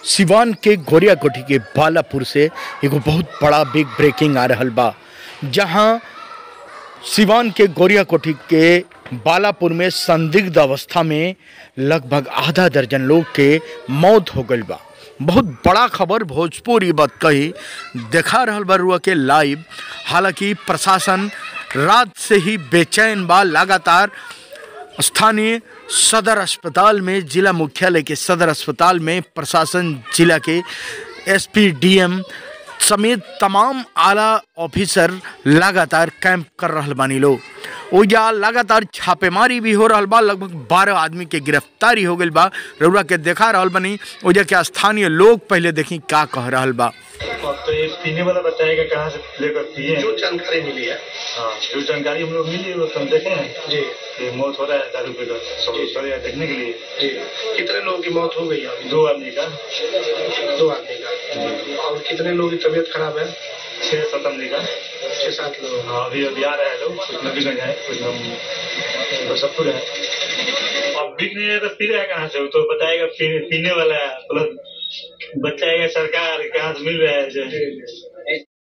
सिवान के गोरियाकोठी के बालापुर से एगो बहुत बड़ा बिग ब्रेकिंग आ रहल बा जहां सिवान के गोरियाकोठी के बालापुर में संदिग्ध अवस्था में लगभग आधा दर्जन लोग के मौत हो गई बा बहुत बड़ा खबर भोजपुरी बात कही देखा रहल बा रुआ के लाइव हालांकि प्रशासन रात से ही बेचैन बा लगातार स्थानीय सदर अस्पताल में जिला मुख्यालय के सदर अस्पताल में प्रशासन जिला के एसपी डीएम समेत तमाम आला ऑफिसर लगातार कैंप कर रहल बानी लोग ओजा लगातार छापेमारी भी हो रहल बा लगभग बारह आदमी के गिरफ्तारी हो गई बा रउरा के देखा रहल बानी ओजा के स्थानीय लोग पहले देखी का कह रहल बा अब तो ये पीने वाला बताएगा कहाँ से लेकर पिए हैं। जो जानकारी मिली है हाँ जो जानकारी हम लोग मिली वो हम देखे हैं जी कि मौत हो रहा है दारू पीकर सब लोग चले आए देखने के लिए जी कितने लोगों की मौत हो गई है अभी दो आदमी का दो आदमी का और कितने लोगों की तबीयत खराब है छह सात आदमी का छह सात लोग हाँ अभी अभी आ रहे हैं लोग कुछ नबीगंज है कुछ हम मुजफ्फर है अब बिक नहीं है तो पी रहा है कहाँ से वो तो बताएगा पी, पीने वाला है प्लस बताएगा सरकार कहाँ से मिल रहा है जो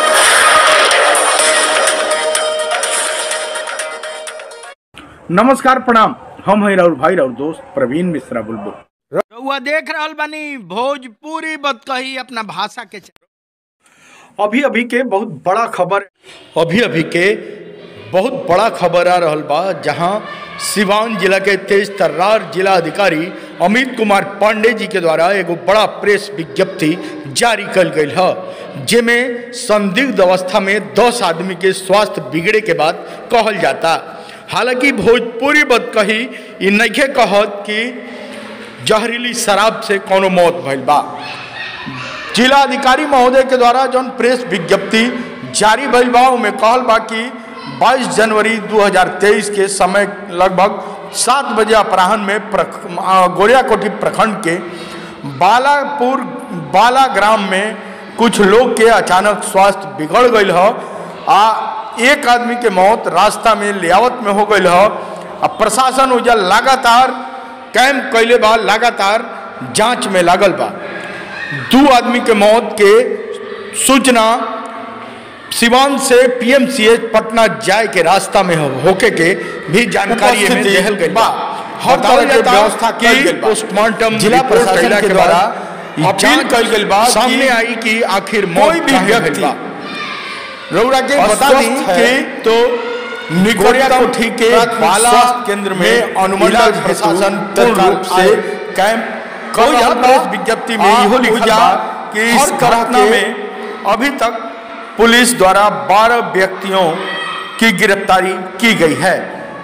नमस्कार प्रणाम हम हैं राहुल भाई राहुल दोस्त प्रवीण मिश्रा बुलबुल रउआ देख रहल बानी भोजपुरी बतकही अपना भाषा के अभी अभी के बहुत बड़ा खबर अभी अभी के बहुत बड़ा खबर आ रहल बा जहां सिवान जिला के तेज तर्रार जिला अधिकारी अमित कुमार पांडे जी के द्वारा एगो बड़ा प्रेस विज्ञप्ति जारी कल गई है जेमें संदिग्ध अवस्था में 10 आदमी के स्वास्थ्य बिगड़े के बाद कहल जाता हालांकि भोजपुरी बद कही ई नइखे कहत कि जहरीली शराब से कोनो मौत भइल बा जिला अधिकारी महोदय के द्वारा जौन प्रेस विज्ञप्ति जारी भइल बा उमे कहल बा कि 22 जनवरी 2023 के समय लगभग सात बजे अपराह्न में प्रख आ, गोरियाकोठी प्रखंड के बालापुर बाला ग्राम में कुछ लोग के अचानक स्वास्थ्य बिगड़ गई है आ एक आदमी के मौत रास्ता में लियावत में हो गई है आ प्रशासन उजा लगातार कैंप कैले बा लगातार जांच में लागल बा दो आदमी के मौत के सूचना सिवान से पीएमसीएच पटना जाए के रास्ता में हो- होके के भी जानकारी में देहल गई बा हर तरह के व्यवस्था की पोस्टमार्टम जिला प्रशासन के द्वारा अपील कल गई बा सामने आई कि आखिर कोई भी व्यक्ति रउरा के बता दी कि तो निकोरियाकोठी के बाला केंद्र में अनुमंडल प्रशासन तत्काल से कैंप कोई प्रेस विज्ञप्ति में इहो लिखल बा कि इस घटना में अभी तक पुलिस द्वारा 12 व्यक्तियों की गिरफ्तारी की गई है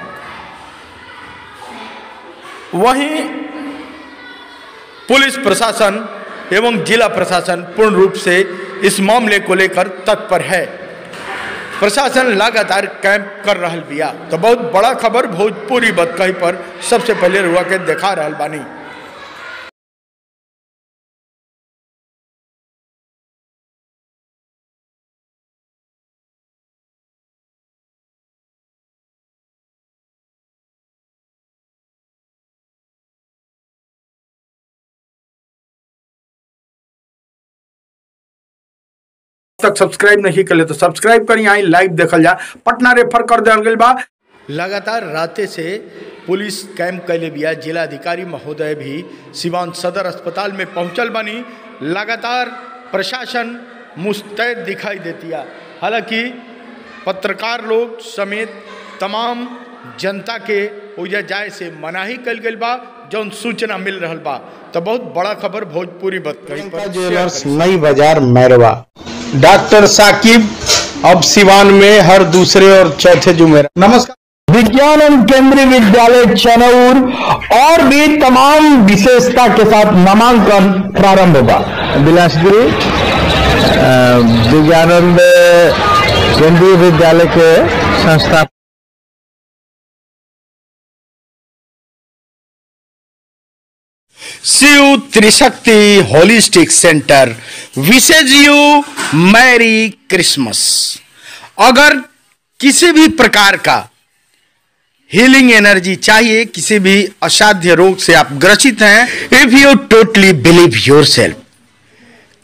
वहीं पुलिस प्रशासन एवं जिला प्रशासन पूर्ण रूप से इस मामले को लेकर तत्पर है प्रशासन लगातार कैंप कर रहल बिया तो बहुत बड़ा खबर भोजपुरी बतकही पर सबसे पहले रुआ के देखा रहल बानी तक सब्सक्राइब नहीं कर ले तो सब्सक्राइब करी आई लाइव देखल जा पटना रेफर कर दिया गया बा लगातार राते से पुलिस कैंप कैले बिया जिला अधिकारी महोदय भी सिवान सदर अस्पताल में पहुंचल बनी लगातार प्रशासन मुस्तैद दिखाई देतिया हालांकि पत्रकार लोग समेत तमाम जनता के ओजा जाए से मनाही कल गई बा जौन सूचना मिल रहल बा तो बहुत बड़ा खबर भोजपुरी बत प्रियंका ज्वेलर्स नई बाजार मैरवा डॉक्टर साकिब अब सिवान में हर दूसरे और चौथे जुमेरा नमस्कार विज्ञान एवं केंद्रीय विद्यालय चनौर और भी तमाम विशेषता के साथ नामांकन प्रारंभ होगा बिलासपुरी अ, विज्ञानंद केंद्रीय विद्यालय के संस्था Shiv Trishakti holistic centre wishes you merry Christmas अगर किसी भी प्रकार का हीलिंग एनर्जी चाहिए किसी भी असाध्य रोग से आप ग्रसित हैं if you totally believe yourself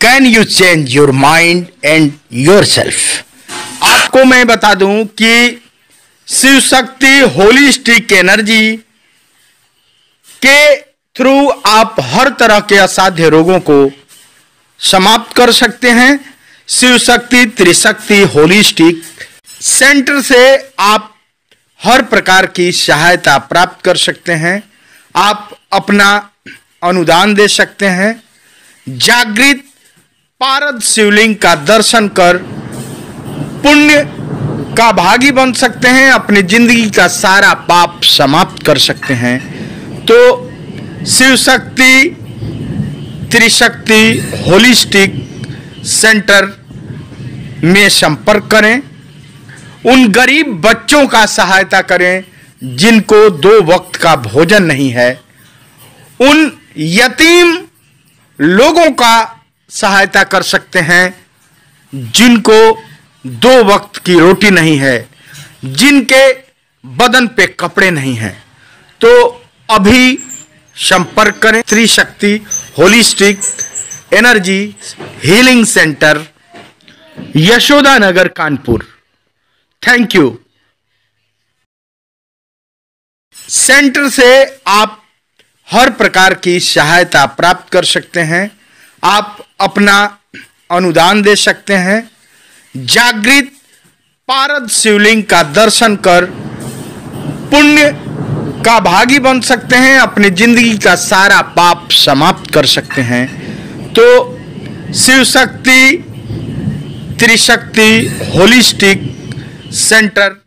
can you change your mind and yourself आपको मैं बता दूं कि शिव शक्ति होलिस्टिक एनर्जी के थ्रू आप हर तरह के असाध्य रोगों को समाप्त कर सकते हैं शिव शक्ति त्रिशक्ति होलिस्टिक सेंटर से आप हर प्रकार की सहायता प्राप्त कर सकते हैं आप अपना अनुदान दे सकते हैं जागृत पारद शिवलिंग का दर्शन कर पुण्य का भागी बन सकते हैं अपनी जिंदगी का सारा पाप समाप्त कर सकते हैं तो शिव शक्ति त्रिशक्ति होलिस्टिक सेंटर में संपर्क करें उन गरीब बच्चों का सहायता करें जिनको दो वक्त का भोजन नहीं है उन यतीम लोगों का सहायता कर सकते हैं जिनको दो वक्त की रोटी नहीं है जिनके बदन पे कपड़े नहीं हैं तो अभी संपर्क करें Trishakti holistic energy healing centre Yashoda Nagar Kanpur thank you centre से आप हर प्रकार की सहायता प्राप्त कर सकते हैं आप अपना अनुदान दे सकते हैं जागृत पारद शिवलिंग का दर्शन कर पुण्य का भागी बन सकते हैं अपनी जिंदगी का सारा पाप समाप्त कर सकते हैं तो शिव शक्ति त्रिशक्ति होलिस्टिक सेंटर